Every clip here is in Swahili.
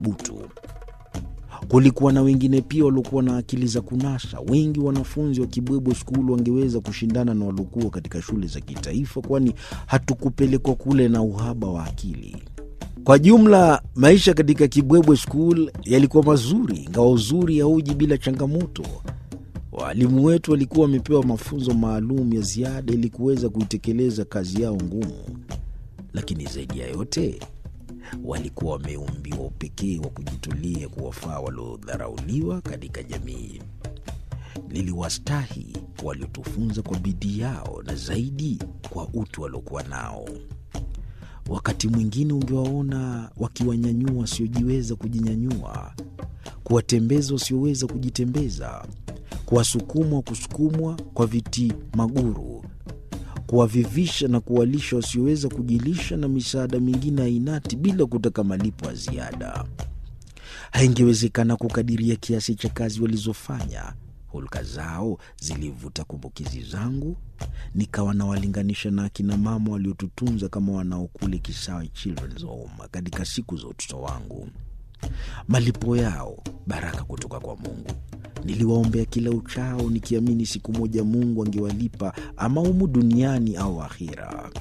butu. Kulikuwa na wengine pia waliokuwa na akili za kunasa. Wengi wanafunzi wa Kibwebwe School wangeweza kushindana na waliokuwa katika shule za kitaifa, kwani hatukupelekwa kule na uhaba wa akili. Kwa jumla, maisha katika Kibwebwe School yalikuwa mazuri, ingawa uzuri hauji bila changamoto. Waalimu wetu walikuwa wamepewa mafunzo maalum ya ziada ili kuweza kuitekeleza kazi yao ngumu, lakini zaidi ya yote walikuwa wameumbiwa upekee wa kujitolea kuwafaa waliodharauliwa katika jamii. Liliwastahi waliotufunza kwa bidii yao na zaidi kwa utu waliokuwa nao. Wakati mwingine ungewaona wakiwanyanyua wasiojiweza kujinyanyua, kuwatembeza wasioweza kujitembeza, kuwasukuma wa kusukumwa kwa viti maguru, kuwavivisha na kuwalisha wasioweza kujilisha, na misaada mingine ainati bila kutaka malipo ya ziada. Haingewezekana kukadiria kiasi cha kazi walizofanya. Hulka zao zilivuta kumbukizi zangu, nikawa nawalinganisha na akina mama waliotutunza kama wanaokule Kisawe Children's Home katika siku za utoto wangu. Malipo yao baraka kutoka kwa Mungu. Niliwaombea kila uchao, nikiamini siku moja Mungu angewalipa ama humu duniani au akhira.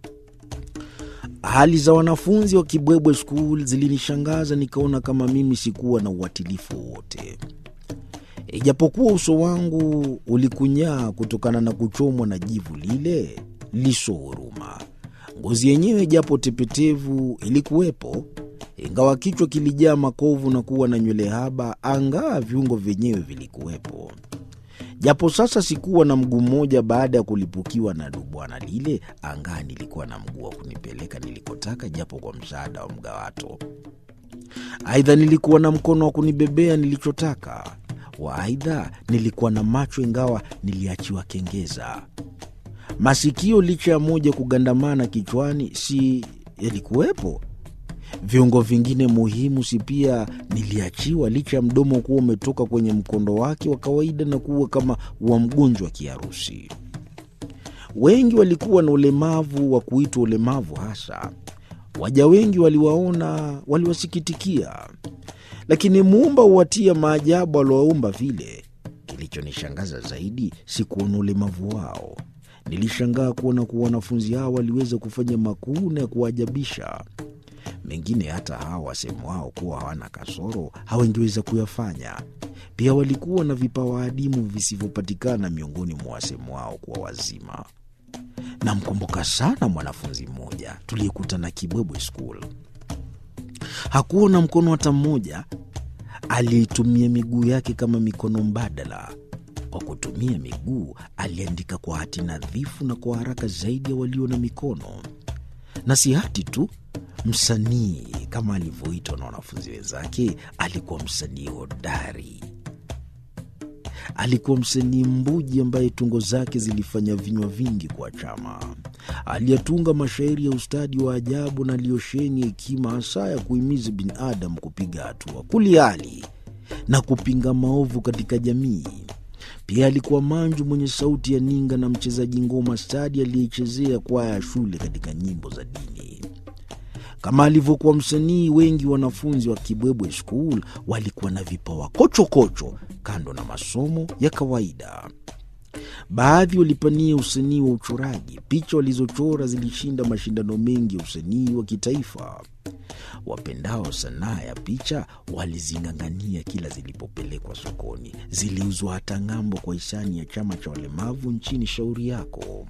Hali za wanafunzi wa Kibwebwe School zilinishangaza, nikaona kama mimi sikuwa na uwatilifu wowote. Ijapokuwa uso wangu ulikunyaa kutokana na kuchomwa na jivu lile liso huruma, ngozi yenyewe japo tepetevu ilikuwepo, ingawa kichwa kilijaa makovu na kuwa na nywele haba, angaa viungo vyenyewe vilikuwepo. Japo sasa sikuwa na mguu mmoja baada ya kulipukiwa na dubwana lile, angaa nilikuwa na mguu wa kunipeleka nilikotaka, japo kwa msaada wa mgawato. Aidha, nilikuwa na mkono wa kunibebea nilichotaka wa aidha nilikuwa na macho ingawa niliachiwa kengeza. Masikio licha ya moja kugandamana kichwani, si yalikuwepo? Viungo vingine muhimu si pia niliachiwa, licha ya mdomo kuwa umetoka kwenye mkondo wake wa kawaida na kuwa kama wa mgonjwa kiharusi. Wengi walikuwa na ulemavu wa kuitwa ulemavu hasa. Waja wengi waliwaona, waliwasikitikia lakini muumba huwatia maajabu aliowaumba vile. Kilichonishangaza zaidi si kuona ulemavu wao. Nilishangaa kuona kuwa wanafunzi hao waliweza kufanya makuu na ya kuwaajabisha. Mengine hata hawa wasemu wao kuwa hawana kasoro hawangeweza kuyafanya. Pia walikuwa na vipawa adimu visivyopatikana miongoni mwa wasemu wao kuwa wazima. Namkumbuka sana mwanafunzi mmoja tuliyekutana Kibwebwe School. Hakuwa na mkono hata mmoja. Aliitumia miguu yake kama mikono mbadala. Kwa kutumia miguu, aliandika kwa hati nadhifu na kwa haraka zaidi ya walio na mikono. Na si hati tu, msanii kama alivyoitwa na wanafunzi wenzake, alikuwa msanii hodari. Alikuwa msanii mbuji ambaye tungo zake zilifanya vinywa vingi kwa chama. Aliyatunga mashairi ya ustadi wa ajabu na aliyosheni hekima hasa ya kuhimiza binadamu kupiga hatua, kuliali na kupinga maovu katika jamii. Pia alikuwa manju mwenye sauti ya ninga na mchezaji ngoma stadi aliyechezea kwaya ya shule katika nyimbo za dini. Kama alivyokuwa msanii, wengi wanafunzi wa Kibwebwe School walikuwa na vipawa kochokocho kando na masomo ya kawaida. Baadhi walipania usanii wa uchoraji. Picha walizochora zilishinda mashindano mengi ya usanii wa kitaifa. Wapendao sanaa ya picha walizing'ang'ania kila zilipopelekwa sokoni. Ziliuzwa hata ng'ambo kwa hisani ya chama cha walemavu nchini Shauri Yako.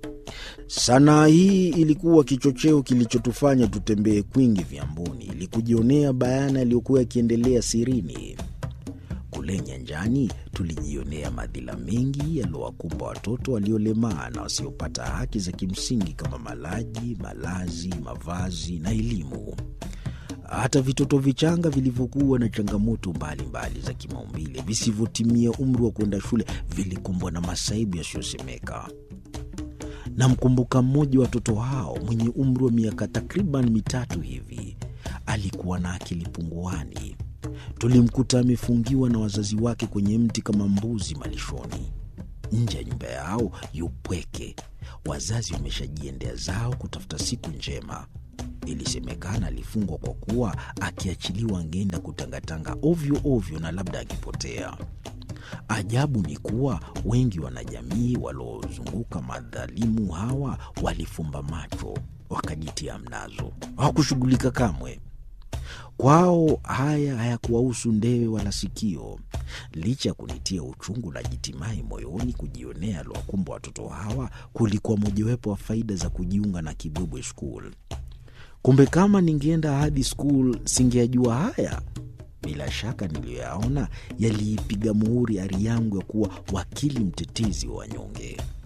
Sanaa hii ilikuwa kichocheo kilichotufanya tutembee kwingi vyamboni ili kujionea bayana yaliyokuwa yakiendelea sirini. Kule nyanjani tulijionea madhila mengi yaliyowakumba watoto waliolemaa na wasiopata haki za kimsingi kama malaji, malazi, mavazi na elimu. Hata vitoto vichanga vilivyokuwa na changamoto mbalimbali za kimaumbile visivyotimia umri wa kwenda shule vilikumbwa na masaibu yasiyosemeka. Namkumbuka mmoja wa watoto hao mwenye umri wa miaka takriban mitatu hivi. Alikuwa na akili punguani. Tulimkuta amefungiwa na wazazi wake kwenye mti kama mbuzi malishoni. Nje ya nyumba yao yupweke, wazazi wameshajiendea zao kutafuta siku njema. Ilisemekana alifungwa kwa kuwa akiachiliwa angeenda kutangatanga ovyo ovyo na labda akipotea. Ajabu ni kuwa wengi wanajamii waliozunguka madhalimu hawa walifumba macho, wakajitia mnazo, hawakushughulika kamwe. Kwao haya hayakuwahusu ndewe wala sikio. Licha ya kunitia uchungu na jitimai moyoni kujionea aliwakumba watoto hawa, kulikuwa mojawapo wa faida za kujiunga na Kibwebwe School. Kumbe kama ningeenda hadi skul singeyajua haya. Bila shaka niliyoyaona yaliipiga muhuri ari yangu ya kuwa wakili mtetezi wa wanyonge.